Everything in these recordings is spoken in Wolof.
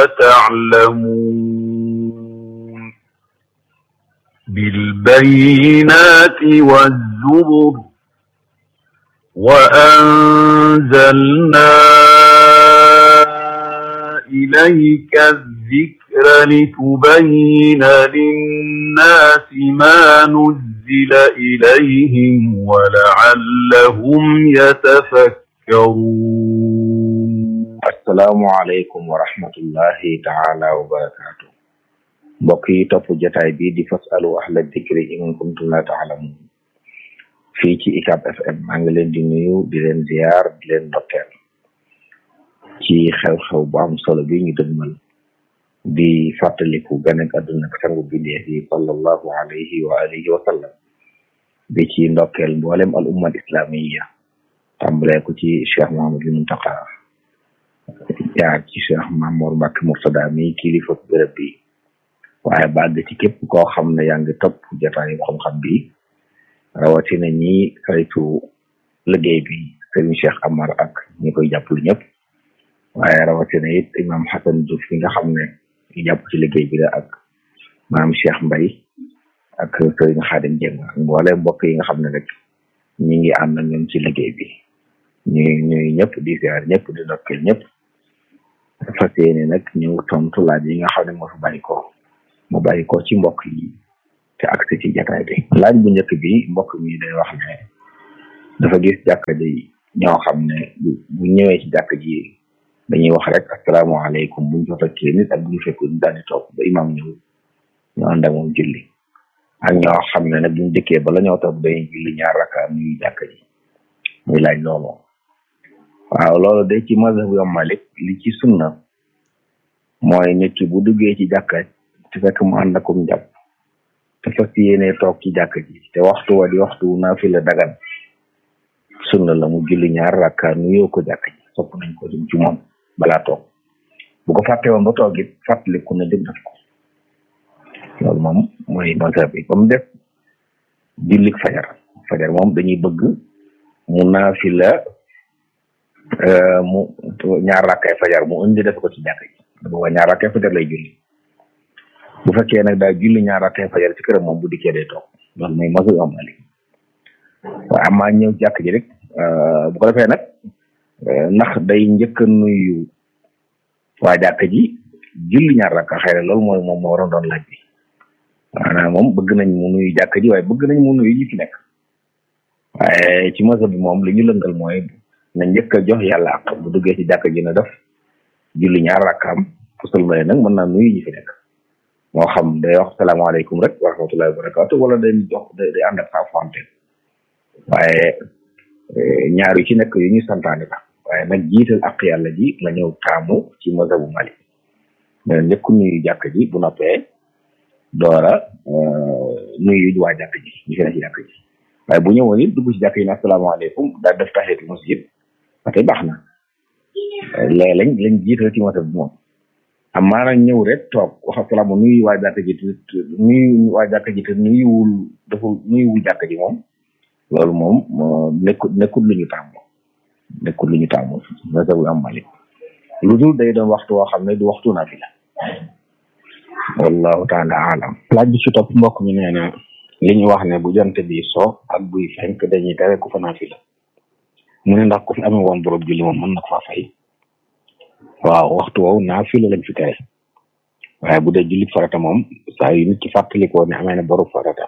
تعلمون بالبينات والزبر وأنزلنا إليك الذكر لتبين للناس ما نزل إليهم ولعلهم يتفكرون assalaamu aleykum wa rahmatullahi taala wa barakaatu mbokk yi topp jotaay bi di fasalu ahla dikri in kuntum la taalamun fii ci ICAP FM maa ngi leen di nuyu di leen ziyaar di leen ndokkeel ci xew-xew bu am solo bi ñu dëgmal di fàttaliku gane ak àdduna ak sangu bindeef yi sallallahu alayhi wa alihi wa sallam bi ci ndokkeel mboolem al umma al islamiya tàmbalee ko ci cheikh Muhammadul Muntaqa jaar ci cheikh Mamour Mbacke Murtada mi kilifa bërëb bi waaye bàgg ci képp koo xam ne yaa ngi topp jotaayu xam-xam bi rawatina ñi saytu liggéey bi sëriñ Cheikh Amar ak ñi koy jàppale ñëpp waaye rawatina it imam Hassan Diouf fi nga xam ne ñu jàpp ci liggéey bi la ak maam Cheikh Mbaye ak sëriñ Xaadim Jeng ak mboole mbokk yi nga xam ne rek ñi ngi ànd ak ñoom ci liggéey bi ñu ñuy ñëpp di ziar ñëpp di ndokkeel ñëpp fas yéene nag ñëw tontu laaj yi nga xam ne moo fi bàyyi ko mu bàyyi ko ci mbokk yi te agsi ci jataay bi laaj bu njëkk bi mbokk mi day wax ne dafa gis jàkka ji ñoo xam ne bu ñëwee ci jàkka ji dañuy wax rek asalaamaaleykum buñ fa fekkee nit ak bu ñu fekkul daal di toog ba imam ñëw ñu ànd ak moom julli ak ñoo xam ne nag buñ dëkkee bala ñoo toog dañuy julli ñaar rakka nuyu jàkka ji muy laaj loolu waaw loolu de ci mazhabu Imam Malik li ci sunna mooy nit ki bu duggee ci jàkka te fekk mu ànd akum jàpp te fas yéene toog ci jàkka ji te waxtu wa di waxtu naafila dagan sunna la mu julli ñaar rakka nuyoo ko jàkka ji sopp nañ ko jëm ci moom balaa toog bu ko fàtte woon ba toog it fàttaliku na jóg def ko loolu moom mooy mazhab bi ba mu def jullik fajar fajar moom dañuy bëgg mu naafila mu ñaar rakkay fajar mu indi def ko ci jàkk ji booba ñaar rakkay fajar lay julli bu fekkee nag daal julli ñaar rakkay fajar ci këram moom bu dikkee day toog loolu mooy masu am ali waaye amaa ñëw jàkk ji rek bu ko defee nag ndax day njëkk a nuyu waa jàkk ji julli ñaar rakka xëy na loolu mooy moom moo waroon doon laaj bi maanaam moom bëgg nañ mu nuyu jàkk ji waaye bëgg nañ mu nuyu ñi fi nekk waaye ci masa bi moom li ñu lëngal mooy na njëkk a jox yàlla ak bu duggee ci jàkk ji na def julli ñaar rakkaam bu sëlmale nag mën naa nuyu ñi fi nekk moo xam day wax salaamaaleykum rek wa rahmatullahi wa barakatu wala day jox day ànd ak saa fonte waaye ñaar yu ci nekk yu ñu santaane la waaye nag jiital ak yàlla ji nga ñëw taamu ci mazhabu Malik mais njëkk nuyu jàkk ji bu noppee doora nuyu waa jàkk ji ñu fi ne ci jàkk ji waaye bu ñëwoon it dugg ci jàkk yi ne asalaamaaleykum daal def taxiyatul masjid ba tey baax na léegi lañ lañ jiital ci mazhab bi moom am maanaam ñëw rek toog wax asalaam nuyu waa jàkk ji te nuyu waa jàkk ji te nuyuwul dafa nuyuwul jàkk ji moom loolu moom nekkul nekkul lu ñu tàmm nekkul lu ñu tàmm mazhabu am Malik lu dul day doon waxtu woo xam ne du waxtu naafila wallahu taala alam laaj bi ci topp mbokk mi nee na li ñu wax ne bu jant bi so ak buy fenk dañuy tere ku fa naafila mu ne ndax ku fi amee woon borom julli moom mën na ko faa fay waaw waxtu woowu naafila lañ fi tere waaye bu dee julli farata moom saa yu nit ki fàttalikoo ne amee na borom farata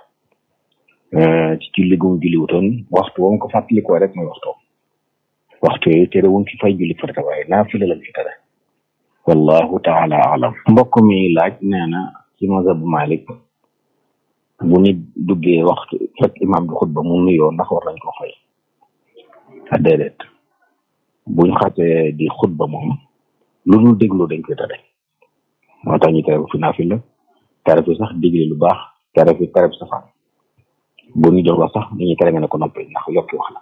ci julli gu mu julli wutoon waxtu woon ko fàttalikoo rek mooy waxtu waxtu yooyu tere wuñ fi fay julli farata waaye naafila lañ fi tere wallahu taala alam mbokk mi laaj nee na ci mazhabu Malik bu nit duggee waxtu fekk imam bi xutba mu nuyoo ndax war nañ ko fay a déedéet buñ xasee di xutba moom lu ñu déglu dañ koy tere moo tax ñu tere fi naafila tere fi sax digle lu baax tere fi tere fi safaan bu ñu jox la sax dañuy tere nga ne ko noppi ndax yokki wax la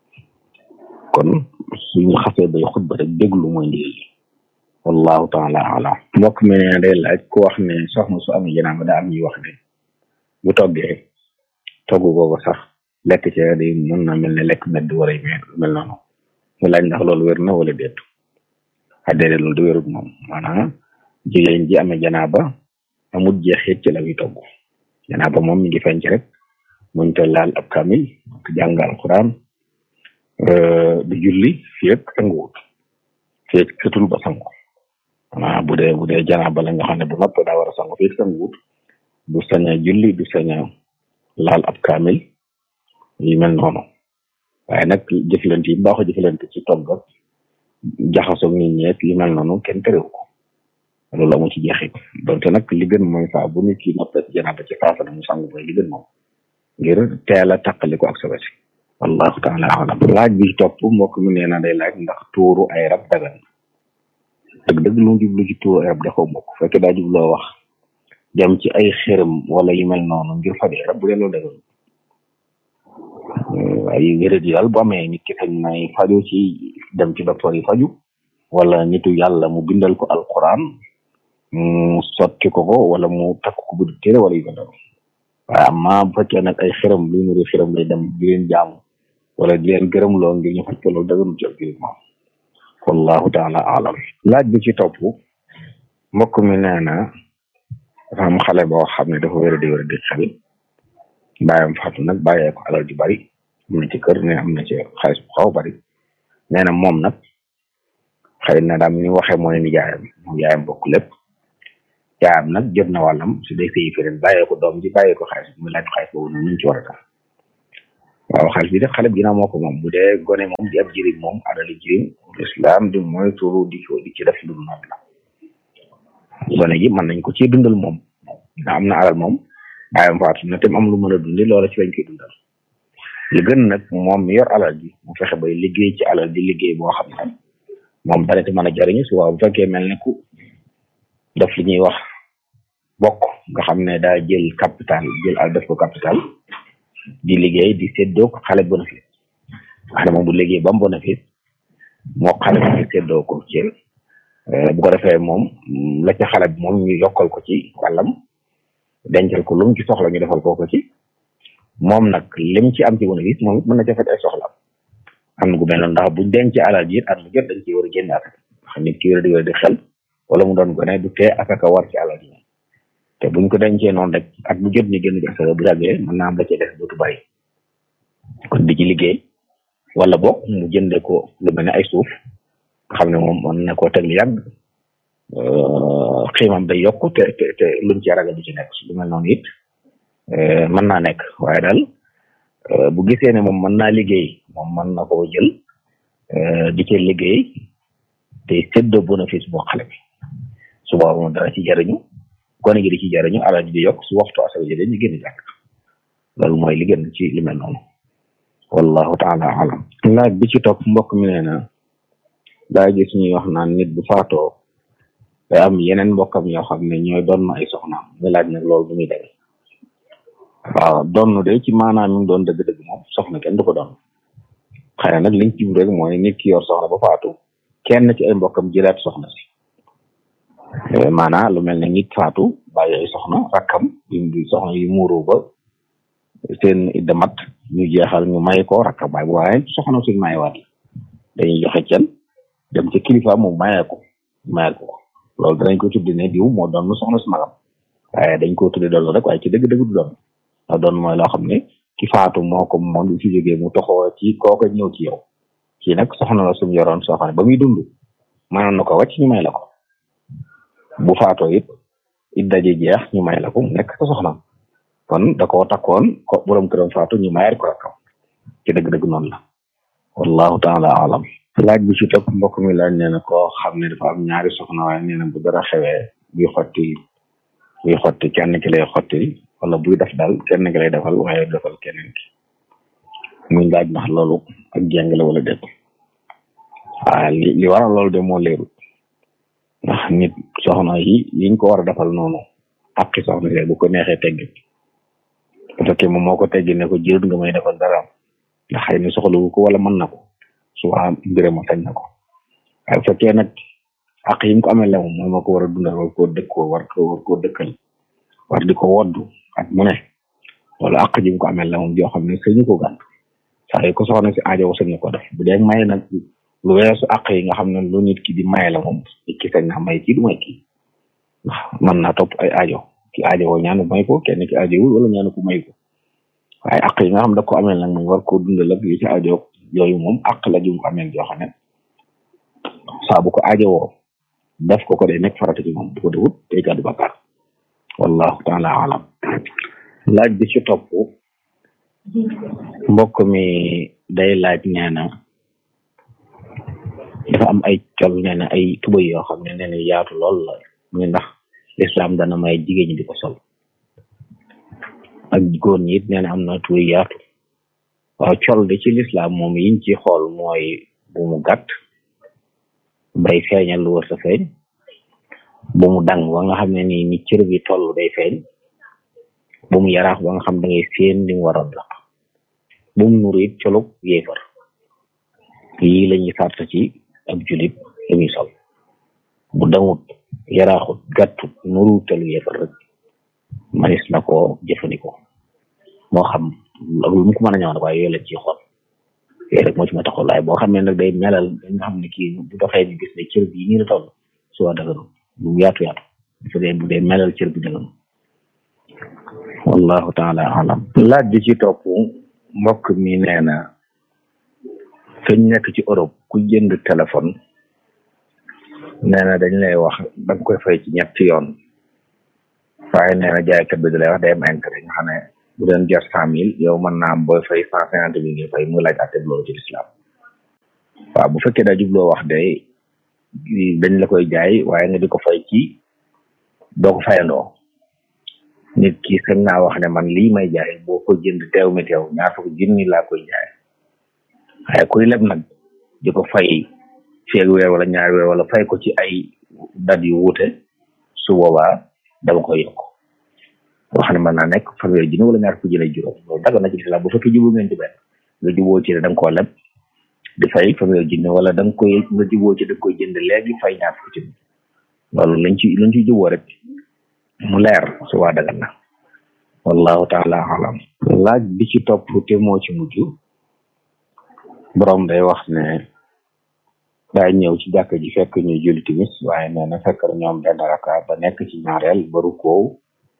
kon suñu xasee bay xutba rek déglu mooy ndigal li wallahu taala alam mbokk mi ne day laaj ku wax ne soxna su amee janaama daa am ñuy wax ne bu toggee togg googu sax lekk ci day mën na mel ne lekk medd wala mel noonu mu laaj ndax loolu wér na wala déet a déedéet loolu du wérut moom maanaam jigéen ji amee janaaba amul jeexit ci la muy togg janaaba moom mi ngi feeñ ci rek muñ te laal ab kamil te jàng alquran du julli fii ak sanguwut fii ak setul ba sangu ah bu dee bu dee janaaba la nga xam ne bu noppee daa war a sangu fii ak sanguwut du sañ a julli du sañ a laal ab kamil yu mel noonu waaye nag jëflante yi baaxoo jëflante ci togg ak jaxasoo nit ñeek yu mel noonu kenn terewu ko loolu amu ci jeexit donte nag li gën mooy saa bu nit ki noppee janaaba ci faasa na mu sangu mooy li gën moom ngir teel a tàqali ko ak sobe si wallahu taala alam laaj bi topp mbokk mi nee na day laaj ndax tuuru ay rab dagan dëgg dëgg lu mu jublu ci tuuru ay rab dafa mbokk fekkee daa jubloo wax dem ci ay xërëm wala yu mel noonu ngir faj ay rab bu dee loolu dagan waaye wéréd yi daal bu amee nit ki sañ nay faju ci dem ci docteur yi faju wala nitu yàlla mu bindal ko alquran mu sotti ko ko wala mu takk ko bu téere wala yu mel noonu waaye amma bu fekkee nag ay xërëm lu nuru xërëm lay dem di leen jaamu wala di leen gërëm loo ngir ñu faj ko loolu daganu ci biir moom wallahu taala alam laaj bi ci topp mbokk mi nee na dafa am xale boo xam ne dafa wéra di wéra di xel bàyyam faatu nag bàyyee ko alal ju bari am na ci kër ne am na ci xaalis bu xaw bari nee na moom nag xëy na daam ni waxee mooy ni jaayam moom yaayam bokk lépp yaayam nag jot na wàllam su dee sëyi feneen bàyyee ko doom ji bàyyee ko xaalis mu laaj xaalis boobu noonu ñu ci war a def waaw xaalis bi def xale bi ginnaaw moo ko moom bu dee gone moom di ab jirim moom adali jirim islam di mooy turu di ko di ci def lu noonu la gone gi mën nañ ko ci dundal moom dina am na alal moom bàyyam faatu na te am lu mën a dundi loola ci lañ koy dundal li gën nag moom mi yor alal ji mu fexe bay liggéey ci alal di liggéey boo xam ne moom dana ci mën a jariñu su waaw bu fekkee mel ne ku def li ñuy wax bokk nga xam ne daa jël capital jël al def ko capital di liggéey di séddoo ko xale bénéfice wax ne moom bu liggéey ba mu bénéfice moo xale bi séddoo ko ci bu ko defee moom la ca xale bi moom ñu yokkal ko ci wàllam dencal ko lu mu ci soxla ñu defal ko ko ci moom nag lim ci am ci bénéfice moom it mën na ca faj ay soxla am na gu mel noonu ndax buñ denc alal ji it at mu jot dañ ci war a génn asaka xam nit ki wér di wér di xel wala mu doon gone du tee asaka war ci alal ji te buñ ko dencee noonu rek at bu jot ñu génn ci asaka bu yàggee mën naa am la cee def dootu bari kon di ci liggéey wala boog mu jënde ko lu mel ne ay suuf nga xam ne moom mën na koo teg lu yàgg xiimam day yokk te te te luñ ci ragal di ci nekk lu mel noonu it mën naa nekk waaye daal bu gisee ne moom mën naa liggéey moom mën na koo jël di ci liggéey te séddoo bénéfice boo xale bi su boobaa moom dara ci jariñu gone gi di ci jariñu alal ji di yokk su waxtu asaka ji ñu génn jàkk loolu mooy li gën ci li mel noonu wallahu taala alam laaj bi ci topp mbokk mi nee na daa gis ñuy wax naan nit bu faatoo day am yeneen mbokkam yoo xam ne ñooy doon na ay soxnaam muy laaj nag loolu bu muy demee waaw doon de ci maanaam mi doon dëgg-dëgg moom soxna kenn du ko doon xëy na nag liñ ci rek mooy nit ki yor soxna ba faatu kenn ci ay mbokkam jëlaat soxna si maanaam lu mel ne nit faatu bàyyi ay soxna rakkam yu soxna yu muuru ba seen idda mat ñu jeexal ñu may ko rakkam waaye waaye soxna suñ mayewaat dañuy joxe cen dem ci kilifa mu mayee ko mayee ko loolu danañ ko tuddi ne diw moo doon soxna su magam waaye dañ ko tuddi doon rek waaye ci dëgg-dëgg du doon ndax doon mooy loo xam ne ki faatu moo ko moom du ci jógee mu toxoo ci kooka ñëw ci yow kii nag soxna la suñu yoroon soo xam ne ba muy dund mënoon na ko wàcc ñu may la ko bu faatoo it it daje jeex ñu may la ko mu nekk sa soxnaam kon da koo takkoon ko borom këram faatu ñu mayal ko rakkam ci dëgg-dëgg noonu la wallahu taala alam laaj bi ci topp mbokk mi laaj nee na koo xam ne dafa am ñaari soxna waaye nee na bu dara xewee buy xotti buy xotti kenn ki lay xotti wala buy def daal kenn ki lay defal waaye defal keneen ki muy laaj ndax loolu ak jàng la wala déet waaw li li waral loolu de moo leerul ndax nit soxna yi yiñ ko war a defal noonu àqi soxna yi bu ko neexee teggi bu fekkee moom moo ko teggi ne ko jërut nga may defal dara ndax xëy na soxlawu ko wala mën na ko suba mbirama sañ na ko waaye bu fekkee nag àq yi mu ko amee la moom mooy moo ko war a dundal war koo dëkkoo war ko war koo dëkkal war di ko woddu ak mu ne loolu àq ji mu ko amee la moom joo xam ne sañu ko gàntu saa yu ko soxna si aajo sañ na ko def bu dee may nag lu weesu àq yi nga xam ne lu nit ki di maye la moom nit ki sañ na may kii du may kii mën naa topp ay aajo ki aajo woo ñaanu may ko kenn ki aajo wul wala ñaanu ko may ko waaye àq yi nga xam da ko ameel nag moom war koo dundal ak yi ci aajo yooyu moom àq la jum ko ameel joo xam ne saa bu ko aajo woo def ko ko day nekk farata ci moom bu ko defut day gàddu bakkaar wallahu taala alam laaj bi ci topp mbokk mi day laaj nee na dafa am ay col nee na ay tubay yoo xam ne nee na yaatu lool la muy ndax lislaam dana may jigéen ñi di ko sol ak góor ñi it nee na am na tubay yaatu waaw col de ci lislaam moom yiñ ci xool mooy bu mu gàtt bay feeñal lu wër sa feeñ bu mu dang ba nga xam ne ni ni cër bi toll day feeñ bu mu yaraax ba nga xam da ngay séen li mu waroon la bu mu nuru it colug yéefar yii la ñuy sart ci ab julit li muy sol bu dangut yaraaxut gàttut nuru telu yéefar rek manis na ko jëfandikoo moo xam ak lu mu ko mën a ñëw nag waaye yooyu la ciy xool yooyu rek moo ci ma taxaw waaye boo xam ne nag day melal nga xam ne kii bu doxee ñu gis ne cër bi nii la toll su waa daganu bu yaatu yaatu su dee bu dee melal cër bi daganu wallahu taala alam laaj bi ci topp mbokk mi nee na feñ nekk ci Europe ku jënd téléphone nee na dañ lay wax da nga koy fay ci ñetti yoon waaye nee na jaaykat bi da lay wax day am intérêt nga xam ne bu doon jar cent mille yow mën naa am booy fay cent cinquante mille ngay fay muy laaj àtte loolu ci lislaam waaw bu fekkee daa jubloo wax day dañ la koy jaay waaye nga di ko fay ci doo ko fayandoo nit ki sañ naa wax ne man lii may jaay boo ko jënd teew mi teew ñaar fukk junni laa koy jaay waaye kuy leb nag di ko fay feeg weer wala ñaari weer wala fay ko ci ay dat yu wuute su boobaa dama koy yokk wax ne mën naa nekk fanweeri junni wala ñaar fukk junni juróom loolu daga na ci lislaam bu fekkee jubóo ngeen ci benn nga jubóo ci ne da nga koo leb di fay fanweeri junni wala da nga koy nga jubóo ci da nga koy jënd léegi fay ñaar fukk junni loolu lañ ci lañ ci jubóo rek mu leer su waa dagal na wallahu taala alam laaj bi ci topp te moo ci mujj borom day wax ne daa ñëw ci jàkk ji fekk ñu julli timis waaye nee na fekk na ñoom benn raka ba nekk ci ñaareel ba rukkoo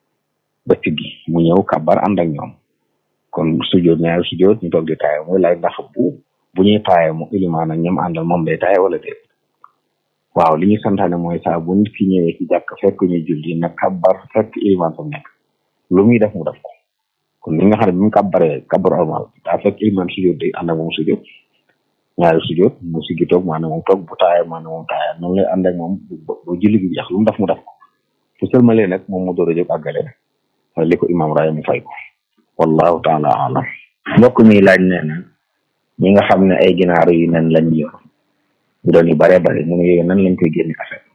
ba siggi mu ñëw kabar ànd ak ñoom kon sujjoot ñaari sujjoot ñu toog di taaye muy laaj ndax bu bu ñuy taaye mu ilimaan ak ñoom àndal moom day taaye wala déet waaw li ñu santaane mooy saa bu nit ki ñëwee ci jàkk fekk ñu julli na kabar fekk ilimaan fa nekk lu muy def mu def ko kon li nga xam ne bi mu kabaree kabar normal daa fekk ilimaan sujjoot day ànd ak moom sujjoot ñaari sujjoot mu siggi toog maanaam moom toog bu taayee maanaam moom taayee noonu lay ànd ak moom bu julli gi jeex lu mu def mu def ko su sëlmalee nag moom mu door a jóg àggale nag li ko imaam raaya mu fay ko wallahu taala alam mbokk mi laaj nee na ñi nga xam ne ay ginaar yu nen lañ yor bu doon yu bare bare mu ne yooyu nan lañ koy génne affaire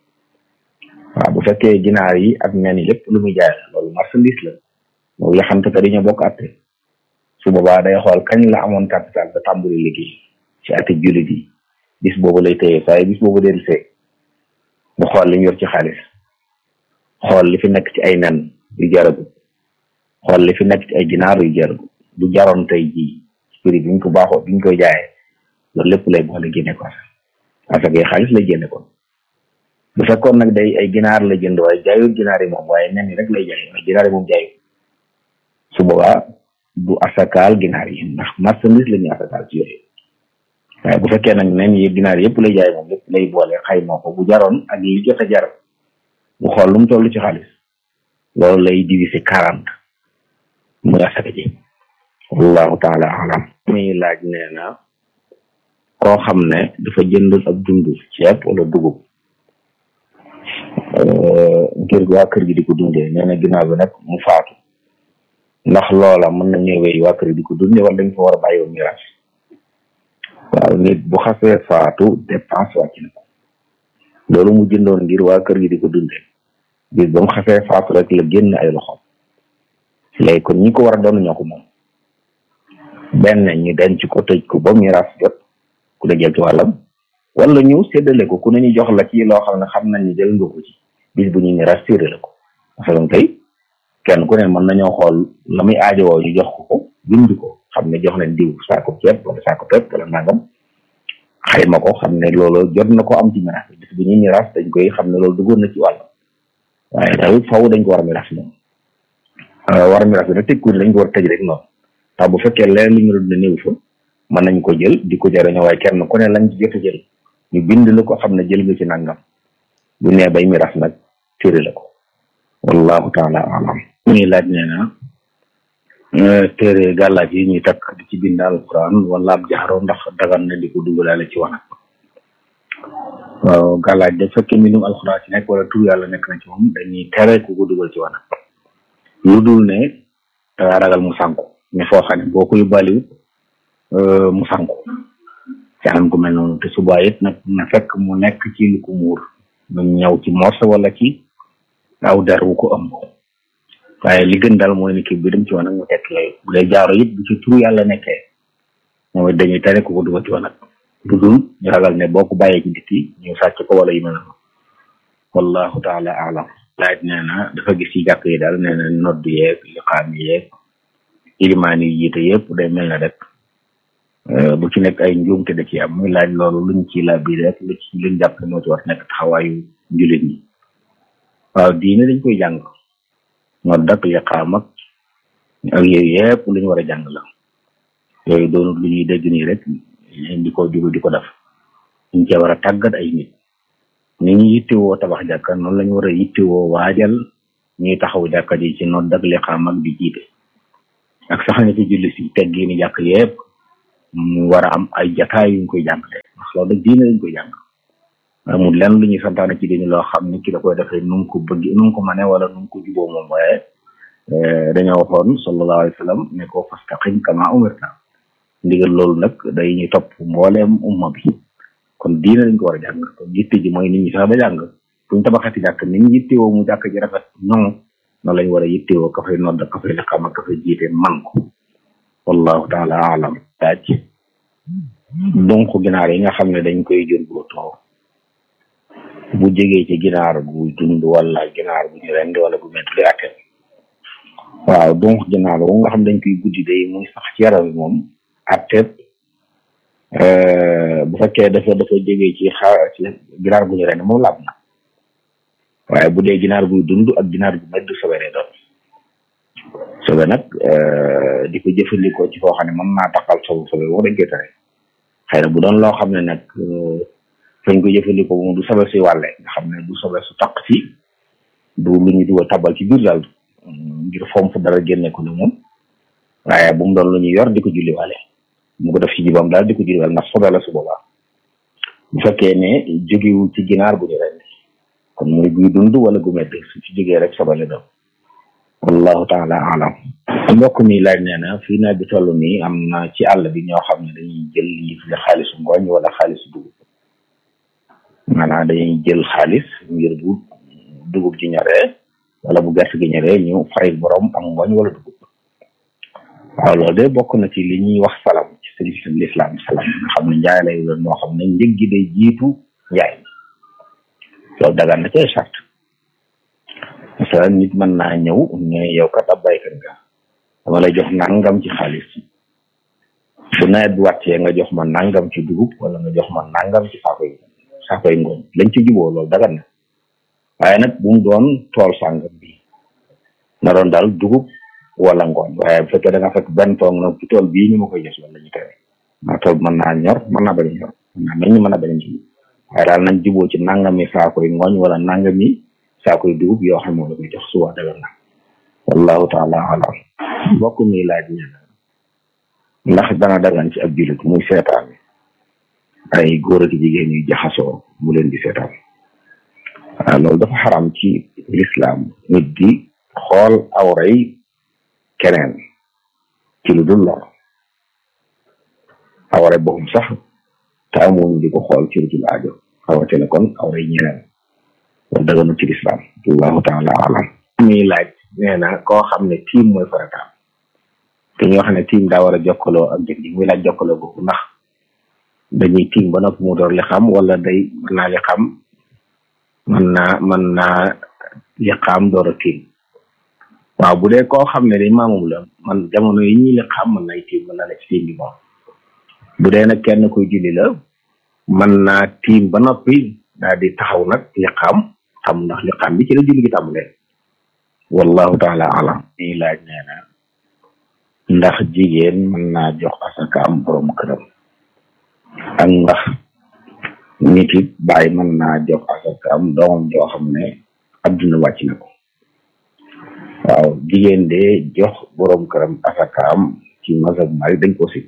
waaw bu fekkee ginaar yi ak nen yi lépp lu muy jaay la loolu marchandise la loolu la xam te que dañoo bokk atte su boobaa day xool kañ la amoon capital ba tàmbali liggéey ci ati jullit yi bis boobu lay téye saa bis boobu del see mu xool li mu yor ci xaalis xool li fi nekk ci ay nen yu jaragu xool li fi nekk ci ay ginaar yu jaragu bu jaroon tey jii prix bi ñu ko baaxoo bi ñu koy jaayee loolu lépp lay boole génne ko parce que xaalis lay génne kon bu fekkoon nag day ay ginaar la jënd waaye jaayut ginaar yi moom waaye nen yi rek lay jaay waaye ginaar yi moom jaayut su boobaa du asakaal ginaar yi ndax marchandise la ñuy asakaal ci yooyu waaye bu fekkee nag nen yi ginaar yëpp lay jaay moom lépp lay boole xayma ko bu jaroon ak li jot a jar mu xool lu mu toll ci xaalis loolu lay diviser quarante muy asaka ji wallahu taala alam muy laaj nee na koo xam ne dafa jënd ab dund ceeb wala dugub ngir waa kër gi di ko dundee nee na ginnaaw bi nag mu faatu ndax loola mën na ñëwee waa kër gi di ko dundee wala dañ ko war a bàyyi woon miraas waaw nit bu xasee faatu dépense wàcc na ko loolu mu jëndoon ngir waa kër gi di ko dundee bis ba mu xasee faatu rek la génn ay loxoom léegi kon ñi ko war a doon ñoo ko moom benn ñu denc ko tëj ko ba miraas jot ku ne jël ci wàllam wala ñu séddale ko ku ne ñu jox la ci loo xam ne xam nañ ni jël nga ko ci bis bu ñu miraas séddale ko masalan tey kenn ku ne mën nañoo xool la muy aajowoo ñu jox ko ko bind ko xam ne jox nañ diw saako ceeb wala saako pepp wala nangam xayma ko xam ne loolu jot na ko am ci miraas bis bu ñuy miraas dañ koy xam ne loolu duggoon na ci wàllam waaye daal faw dañ ko war a miraas moom war a miraas bi nag tëj ko dañ ko war a tëj rek noonu ndax bu fekkee leneen lu ñu doon ne néew fa mën nañ ko jël di ko jëriñoo waaye kenn ku ne lañ ci jot a jël ñu bind la ko xam ne jël nga ci nangam bu nee bay miraas nag téere la ko wallahu taala alam ñuy laaj nee na téere gàllaaj yi ñuy takk di ci bind alquran wala ab jaxaro ndax dagan na di ko dugalaale ci wanag waaw gàllaaj da fekkee mbindum alquran ci nekk wala tur yàlla nekk na ci moom dañuy tere ku ko dugal ci wanag lu dul ne dangaa ragal mu sànku mais foo xam ne boo ko yóbbaaliwut mu sànku ci anam ku mel noonu te subaa it nag na fekk mu nekk ci lu ko muur mu ñëw ci morse wala ci aw der wu ko ëmb waaye li gën daal mooy ni kii bi dem ci wanag mu tekk yooyu bu dee jaaro it bu ci turu yàlla nekkee moom it dañuy tere ku ko dugal ci wanag lu dul ñu ragal ne boo ko bàyyee ci dikki ñu sàcc ko wala yu mel noonu wallahu taala alam laaj nee na dafa gis ci jàkk yi daal nee na nodd yeeg liqaam yeeg ilimaan yi jiite yëpp day mel na rek bu ci nekk ay njuumte da ci am muy laaj loolu luñ ci la biir rek lu ci luñ jàpp moo ci war nekk taxawaayu jullit ñi waaw diine dañ koy jàng nodd ak liqaam ak ak yooyu yëpp lu ñu war a jàng la yooyu doonut lu ñuy dégg nii rek di ko jugu di ko def ñu cee war a tàggat ay nit ni ñu yittewoo tabax jàkka noonu la ñu war a yittewoo waajal ñuy taxaw jàkka ji ci nodd ak liqaam ak di jiite ak sax ni ci julli si teggi ni jàkk yëpp mu war a am ay jataay yuñ koy jàngale ndax loolu nag diine lañ koy jàng amul lenn lu ñuy santaane ci diine loo xam ne ki da koy defee nu mu ko bëgg nu mu ko mane wala nu mu ko juboo moom waaye dañoo waxoon sallallahu alayhi wa sallam ne ko fastaqim kama umirta ndigal loolu nag day ñu topp mbooleem umma bi kon diine lañ ko war a jàng kon yitte ji mooy nit ñi sax ba jàng buñ tabaxati jàkk nit ñi yittewoo mu jàkk ji rafet ñoŋ noonu lañ war a yittewoo ka fay nodd ka fay liqaam ak ka fay jiite man ko wallahu taala alam daaj donc ginaar yi nga xam ne dañ koy jur bootoo bu jegee ci ginaar gu dund wala ginaar bu ñu rend wala bu métti li atte waaw donc ginaar wu nga xam dañ koy guddi day muy sax ci yaram bi moom atte bu fekkee dafa dafa jegee ci xa ci ginaar gu ñu rend moom laab na waaye bu dee ginaar guy dund ak ginaar gu métti sobe lay doon sobe nag di ko jëfandikoo ci foo xam ne mën naa taxal sobe sobe boo dañ koy tere xëy na bu doon loo xam ne nag fañ ko jëfandikoo moom du sobe si wàlle nga xam ne du sobe su taq ci du lu ñu dugal tabal ci biir daal ngir fomp dara génne ko ne moom waaye bu mu doon lu ñu yor di ko julli wàlle mu ko def ci jibam daal di ko julli wàlle ndax sobe la su boobaa bu fekkee ne jógewul ci ginaar bu ñu rendi kon muy guy dund wala gu medd su ci jógee rek sobe la doon wallahu taala alam mbokk mi laaj nee na fii nawet bi toll nii am na ci àll bi ñoo xam ne dañuy jël li fi xaalisu ngooñ wala xaalisu dugub maanaam dañuy jël xaalis ngir bu dugub ji ñoree wala bu gerte gi ñoree ñu fay borom am ngooñ wala dugub waaw loolu de bokk na ci li ñuy wax salam ci service l'islam salam nga xam ne njaay lay doon moo xam ne njëg gi day jiitu njaay loolu dagaan na ci ay charte parce nit mën naa ñëw ne yow kat ab baykat nga dama lay jox nangam ci xaalis bu nawet bi wàccee nga jox ma nangam ci dugub wala nga jox ma nangam ci saako yi saako yi ngooñ lañ ci juboo loolu dagan na waaye nag bu mu doon tool sàngam bi na doon daal dugub wala ngooñ waaye bu fekkee da nga fekk benn tool nag ci tool bii ñu ma koy jox loolu la ñu tere maa tool mën naa ñor mën naa bañ a ñor mën naa meññ mën naa bañ a ci waaye daal nañ juboo ci nangami saako yi ngooñ wala nangami saako yi dugub yoo xam ne moom la koy jox suba dagan na wallahu taala alam mbokk mi laaj ñaan ndax dana dagan ci ab jullit muy seetaan ay góor ak jigéen ñuy jaxasoo mu leen di seetaan waaw loolu dafa xaram ci lislaam nit di xool awray keneen ci lu dul lor awray boppam sax te amuñu di ko xool ci lu dul aajo xawate ne kon awray ñeneen loolu daganu ci lislaam wallahu taala alam muy laaj nee na koo xam ne tiim mooy farataam te ñu wax ne tiim daa war a jokkaloo ak jëf ji muy laaj jokkaloo boobu ndax dañuy tiim ba noppi mu door li xam wala day mën naa li xam mën naa mën naa li xam door a tiim waaw bu dee koo xam ne day maamum la man jamono yi ñuy li xam mën nay tiim mën naa ne ci tiim bi moom bu dee nag kenn koy julli la mën naa tiim ba noppi daal di taxaw nag li xam xam ndax li xam bi ci la julli gi tàmbalee wallahu taala alam ñuy laaj nee na ndax jigéen mën naa jox asaka am borom këram ak ndax nit it bàyyi mën naa jox asaka am doomam joo xam ne adduna wàcc na ko waaw jigéen de jox borom këram asaka am ci mazhab Maalik dañ ko si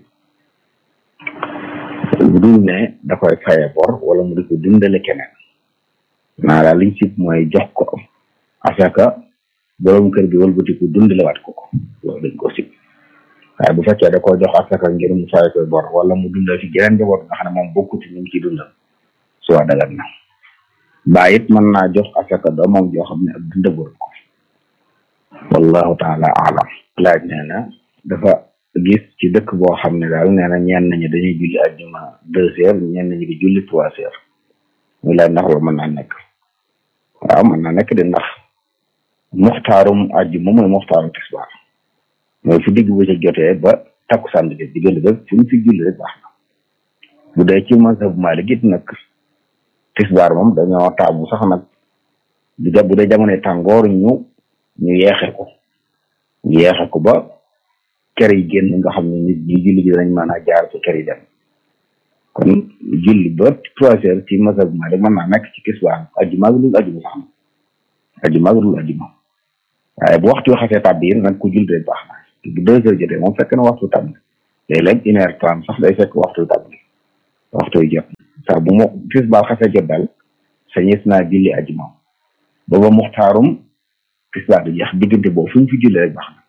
bu dul ne da koy faye bor wala mu di ko dundale keneen naa daal liñ sib mooy jox ko asaka borom kër bi wëlbati ko dundalewaat ko ko loolu dañ ko sib waaye bu fekkee da koo jox asaka ngir mu faye koy bor wala mu dundal ci geneen njaboot nga xam ne moom bokkuti ñu ngi ciy dundal suwa dagan na baa it mën naa jox asaka doomam joo xam ne ak dundagul ko wallahu taala alam laaj nee na dafa gis ci dëkk boo xam ne daal nee na ñenn ñi dañuy julli ajjuma deux heures ñenn ñi di julli trois heures muy laaj ndax loolu mën naa nekk waaw mën naa nekk de ndax muxtaarum ajjuma mooy muxtaarum tisbaar mooy fu digg bu ca jotee ba takkusaan bi diggante ba fu ñu fi julli rek baax na bu dee ci mazhab Maalik it nag tisbaar moom dañoo taamu sax nag bu dee bu dee jamonoy tàngoor ñu ñu yeexe ko ñu yeexe ko ba kër yi génn nga xam ne nit ñi julli gi dañ mën a jaar ci kër yi dem kon julli ba trois heures ci mazhab Maalik mën naa nekk ci tisbaar ajjuma gi dul ajjuma sax na ajjuma gi dul ajjuma waaye bu waxtu xasee tàbbi yi nag ku julli rek baax na bu deux heures jotee moom fekk na waxtu tàbbi léeg-léeg une heure trente sax day fekk waxtu tàbbi waxtu jot saa bu mo tisbaar xasee jot daal sañees naa julli ajjuma booba muxtaarum tisbaar di jeex diggante boobu fu ñu fi julli rek baax na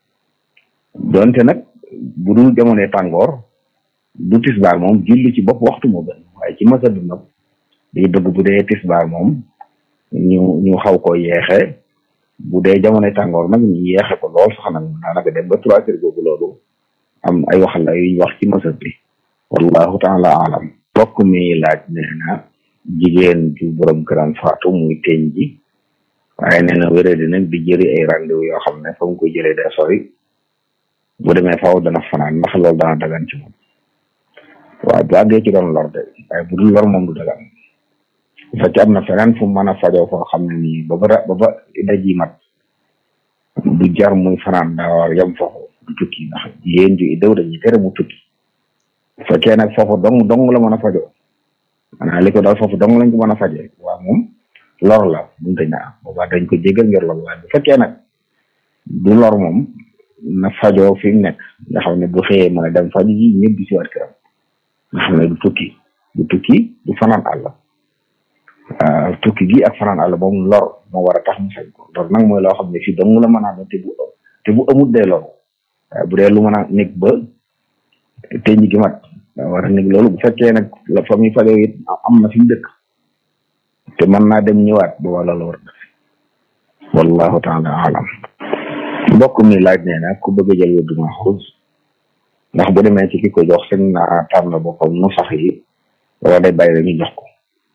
donte nag bu dul jamonoy tàngoor du tisbaar moom julli ci bopp waxtu moo gën waaye ci masa bi nag day bëgg bu dee tisbaar moom ñu ñu xaw ko yeexe bu dee jamonoy tàngoor nag ñu yeexe ko lool sax nag daanaka dem ba trois heures boobu loolu am ay waxal la yuñ wax ci masa bi wallahu taala alam bokk mi laaj nee na jigéen ju borom këram faatu muy teñ ji waaye nee na wéré di nag di jëri ay rendez-vous yoo xam ne fa mu ko jëlee day sori bu demee faaw dana fanaan ndax loolu dana dagan ci moom waaw bu àggee ci doon lor de waaye bu dul lor moom du dagan bu fekkee am na feneen fu mu mën a fajoo foo xam ne nii ba ba ba ba daji mat du jar muy fanaan daa war yem foofu du tukki ndax jigéen ju iddaw dañuy tere mu tukki bu fekkee nag foofu dong dong la mën a fajoo maanaam li ko daal foofu dong lañ ko mën a fajee waaw moom lor la buñ ko ñaa boobaa dañ ko jégal ngir lor waaye bu fekkee nag du lor moom na fajoo fi mu nekk nga xam ne bu xëyee mën a dem faju ji ñëpp di si waat këram nga xam ne du tukki du tukki du fanaan àll waaw tukki gi ak fanaan àll moom lor moo war a tax mu sañ ko lor nag mooy loo xam ne fii dong la mën a te bu te bu amut dee lor waaye bu dee lu mën a nekk ba te ñi gi mat daa war a nekk loolu bu fekkee nag la fa muy fajoo it am na fi mu dëkk te mën naa dem ñëwaat ba wala la war a def wallahu taala alam mbokk mi laaj nee na ku bëgg a jël wérdu maxuus ndax bu demee ci ki ko jox sëñ na tànn boppam nu sax yi wala day bàyyi rek ñu jox ko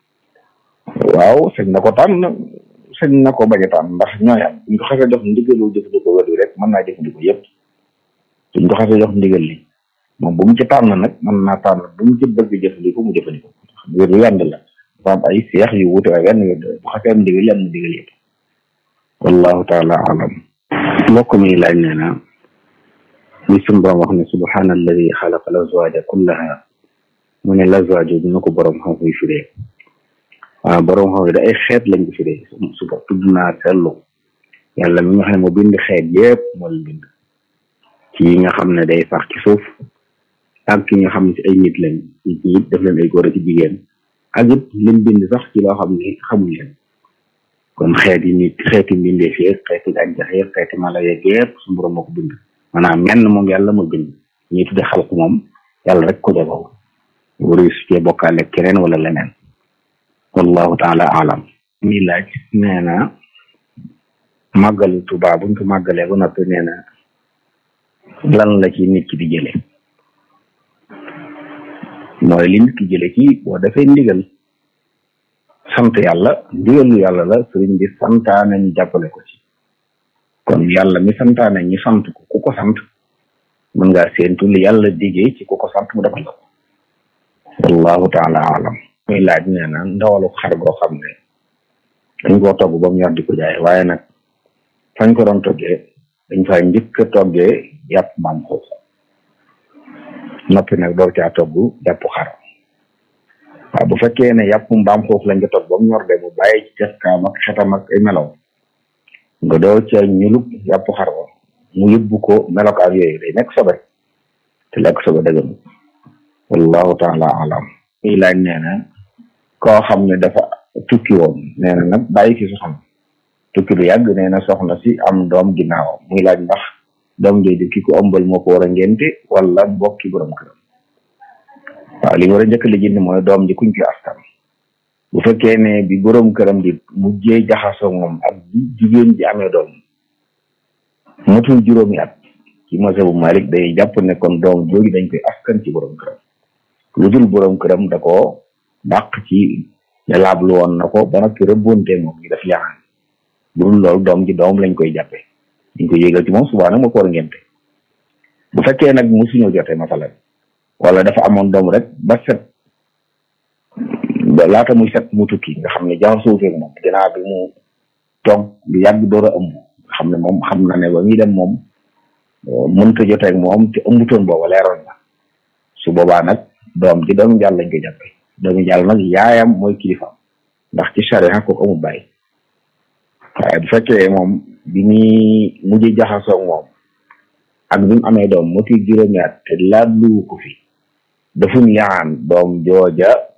waaw sëñ na ko tànn sëñ na ko bañ a tànn ndax ñooy am buñ ko xasee jox ndigalu jëfandikoo wér bi rek mën naa jëfandikoo yëpp buñ ko xasee jox ndigal li moom bu mu ci tànn nag mën naa tànn bu mu ci bëgg jëfandikoo mu jëfandikoo wér bi yànd la dafa am ay seex yu wuute waaye benn wér bu xasee am ndigal yi am na ndigal yëpp wallahu taala alam mbokk mi laaj nee na li suñu borom wax ne subhaana alladi xalaqa lazwaaja kullaha mu ne lazwaaju dina ko borom xam muy firee waaw borom xam da ay xeet lañ ko firee suba tudd naa seetlu yàlla mi nga xam ne moo bind xeet yépp moo leen bind ci yi nga xam ne day sax ci suuf ak ki nga xam ne ci ay nit lañ nit ñi def leen ay góor ci jigéen ak it lim bind sax ci loo xam ne xamuñ leen kon xeet yi nit xeeti mbindeef yeeg xeeti gàncax yeeg xeeti mala yeeg yépp suñu borom moo ko bind maanaam menn moom yàlla moo bind ñuy tudde xalq moom yàlla rek ko jagoo wari su cee bokkaale keneen wala leneen wallahu taala alam mi laaj nee na màggalu Tuubaa buñ ko màggalee ba noppi nee na lan la ci nit ki di jële mooy li nit ki jële ci boo defee ndigal sant yàlla ndigalu yàlla la sëriñ bi santaane ñu jàppale ko ci kon yàlla mi santaane ñi sant ko ku ko sant mën ngaa séentu li yàlla digee ci ku ko sant mu defal la ko wallahu taala alam muy laaj nee na ndawalu xar goo xam ne dañ koo togg ba mu ñor di ko jaay waaye nag fañ ko doon toggee dañ fay njëkk a toggee yàpp mbaam xuux noppi nag door caa togg yàpp xar waaw bu fekkee ne yàpp mbaam xuux lañ ko togg ba mu ñor de mu bàyyi ci cafkaam ak xetam ak ay melaw nga doo ca ñulub yàpp xar ba mu yóbbu ko melokaan yooyu day nekk sobe te lekk sobe dëggan wallahu taala alam muy laaj nee na koo xam ne dafa tukki woon nee na nag bàyyi fi soxna tukki lu yàgg nee na soxna si am doom ginnaaw muy laaj ndax doom jooju ki ko ëmbal moo ko war a ngénte wala mbokki borom këram waaw li war a njëkk li jënd mooy doom ji kuñ ko askan bu fekkee ne bi borom këram di mujjee jaxasoo moom ak bi jigéen ji amee doom matul juróomi at ci mazhabu Malik day jàpp ne kon doom jooju dañ koy askan ci borom këram lu dul borom këram da ko dàq ci ne laablu woon na ko ba noppi rëbbonte moom ñu def yaxaan bu dul loolu doom ji doom lañ koy jàppe dañ koy yégal ci moom subaa nag moo ko war a ngénte bu fekkee nag musuñoo jote masalan wala dafa amoon doom rek ba set ba laata muy set mu tukki nga xam ne jaxasoo feeg moom ginnaaw bi mu toog bi yàgg door a ëmb nga xam ne moom xam na ne ba muy dem moom mënta joteeg moom te ëmbutoon booba leeroon na su boobaa nag doom ji doomu jàll lañ koy jàppe doomu jàll nag yaayam mooy kilifaam ndax ci charia ko amul bàyyi waaye bu fekkee moom bi muy mujj jaxasoo moom ak bi mu amee doom moti juróomi at te laabluwu ko fi dafuñ yaan doom jooja